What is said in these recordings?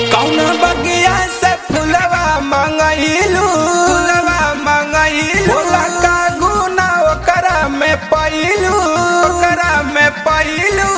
कौन बगिया से फुलवा मंगइलू फुलवा मंगइलू बोला का गुना ओकरा में पइलू ओकरा में पइलू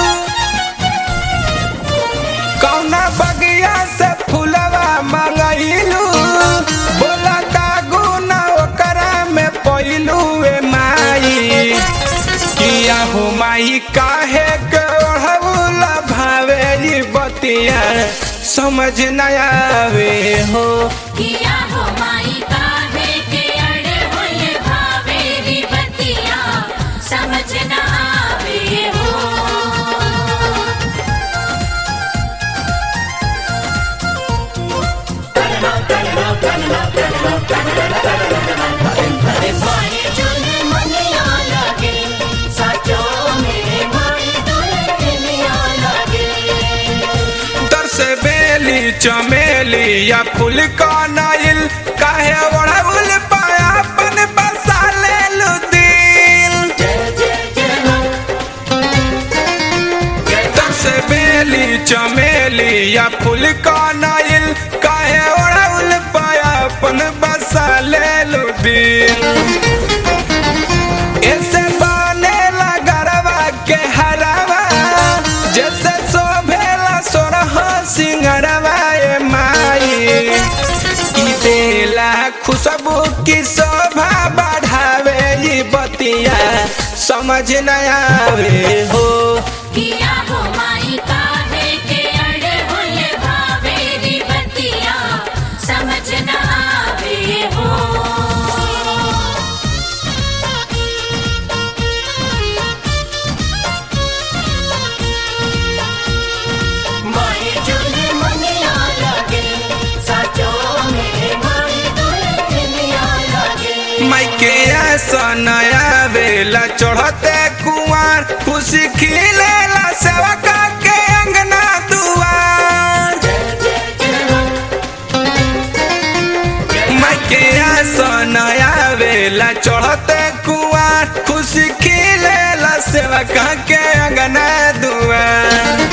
कौन बगिया से फुलवा मंगइलू बोला का गुना ओकरा में पइलू ए माई किया हो माई काहे के ओढ़ौला भावे ई बतिया समझ न आवे हो किया हो माई काहे के अड़े होले भावे री बतिया समझ न आवे हो माई चुने मनिया लगे सचो मेरे माई दुल्हनिया लगे तर से बेली चमेली या फूल का नाइल काहे ओढ़ौल पाया अपन बसा ले लू दिल तर से बेली चमेली या फूल का नाइल काहे ओढ़ौल पाया अपन बसा ले लू दिल ऐसे बनेला गरवा के हरवा जैसे शोभेला सोरह सिंगरवा ए माई ई देला खुशबू की शोभा बढ़ावे ई बतिया समझ न आवे हो किया हो माई काहे के अड़े होले भावे री बतिया समझ न आवे हो माई चुने मनिया लगे सचो मेरे माई दुल्हनिया लगे माइके ऐसन आवेला चढ़ते कुआर खुशी खिलेला सेवका के अंगना दुआर माइके ऐसन आवेला चढ़ते कुआर खुशी खिलेला सेवका के अंगना दुआर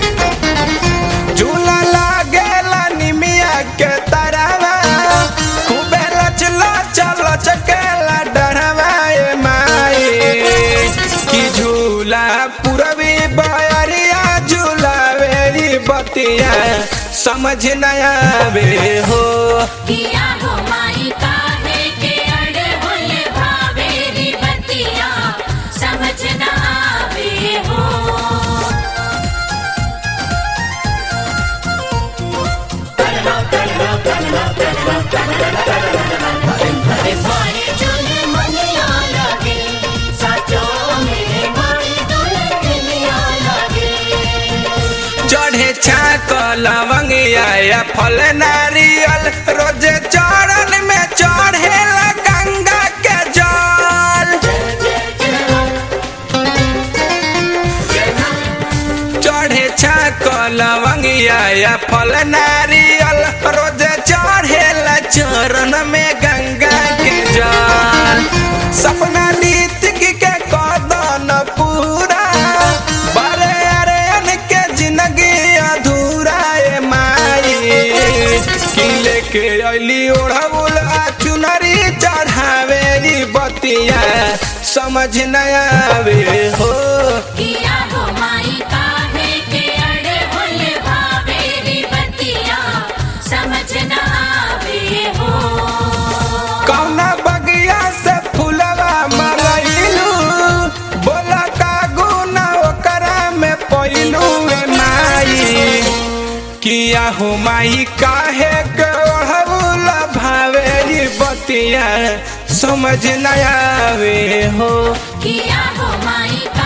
झूला लागेला निमिया के तरवा खूबे लचला चल चकेला डरवा ए माई की झूला पूरबी बयरिया झूला वेरी बतिया समझ न आवे हो किया हो माई काहे के अड़े होले भावे री बतिया समझ न आवे हो माई चुने मनिया लगे सचो मेरे माई दुल्हनिया लगे चढ़े छाक लवंगिया या फल नारियल रोजे चरण में चढ़ेला गंगा के जल चढ़े छाक लवंगिया या फल नारियल रोजे चढ़ेला चरण में गंगा के जल सपना नीतिक के कदन पूरा बड़े अरे के जिंदगी अधूरा ए माई की लेके अली ओढ़ौल आ चुनरी चढ़ावे ई बतिया समझ न आवे हो किया हो माई काहे के अड़े होले भावे री बतिया समझ न आवे हो कौना बगिया से फुलवा मंगइलू बोला का गुना ओकरा में पइलू ए माई किया हो माई काहे के ओढ़ौला भावे ई बतिया समझ न आवे हो किया हो माई